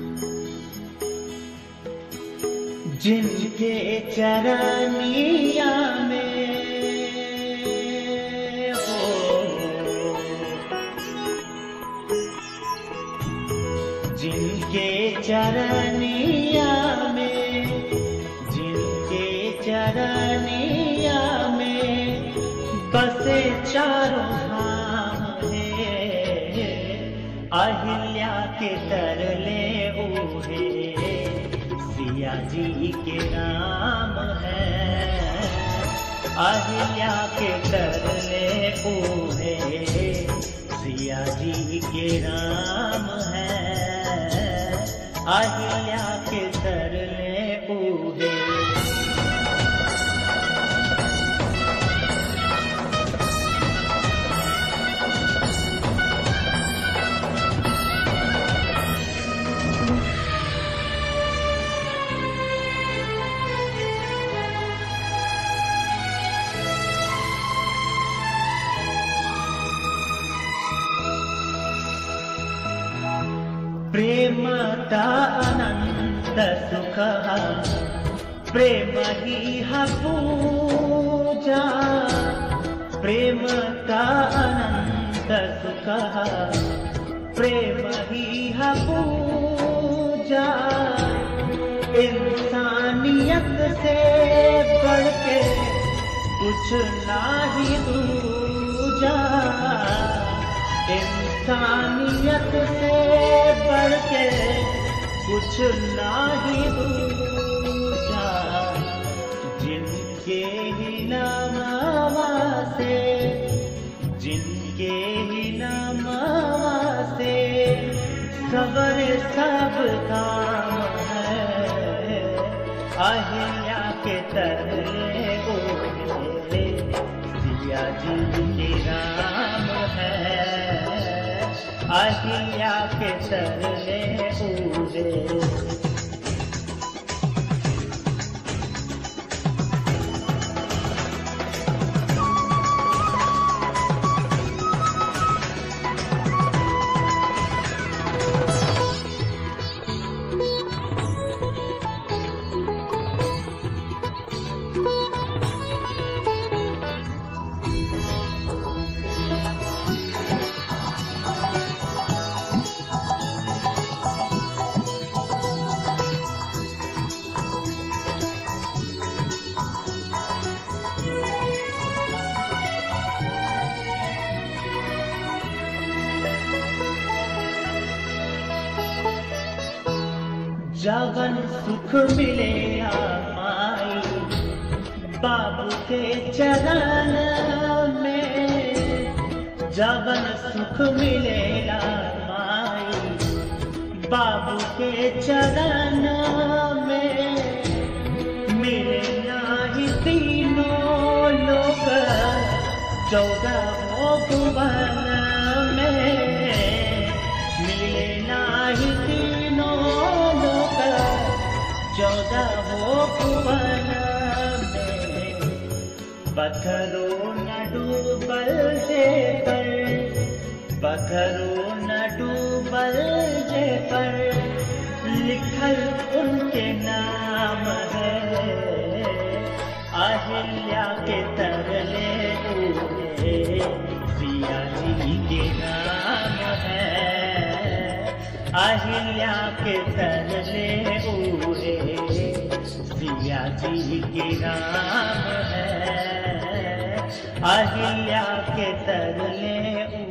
जिनके चरनिया में हो जिनके चरनिया में जिनके चरनिया में बसे चारों धाम है अहिल्या के तरले ऊहे सिया जी के नाम है अहिल्या के तरले ऊहे सिया जी के नाम है अहिल्या के तरले ऊहे प्रेमता अनंत सुख प्रेम ही हा पूजा प्रेमता अनंत सुख प्रेम ही हा पूजा इंसानियत से बढ़ के कुछ नाही दूजा इंसानियत से बढ़ के कुछ नाही दूजा जिनके ही नामा से जिनके ही नामा से सबर सब काम है अहिल्या के तरले ओढ़े सिया जी के राम है अहिल्या के तरले ओढ़े जवन सुख मिलेगा माई बाबू के चरण में जवन सुख मिलेगा माई बाबू के चरण में मिले ही तीनों लोग चौदह भुवन में मिले ही तीनों लोग चौदह भुवन में पत्थरो न डूबल जे पर पत्थरो न डूबल जे पर लिखल उनके नाम है अहिल्या के तरले उड़े सिया जी के नाम है अहिल्या के तरले उड़े सिया जी के नाम है अहिल्या के तरले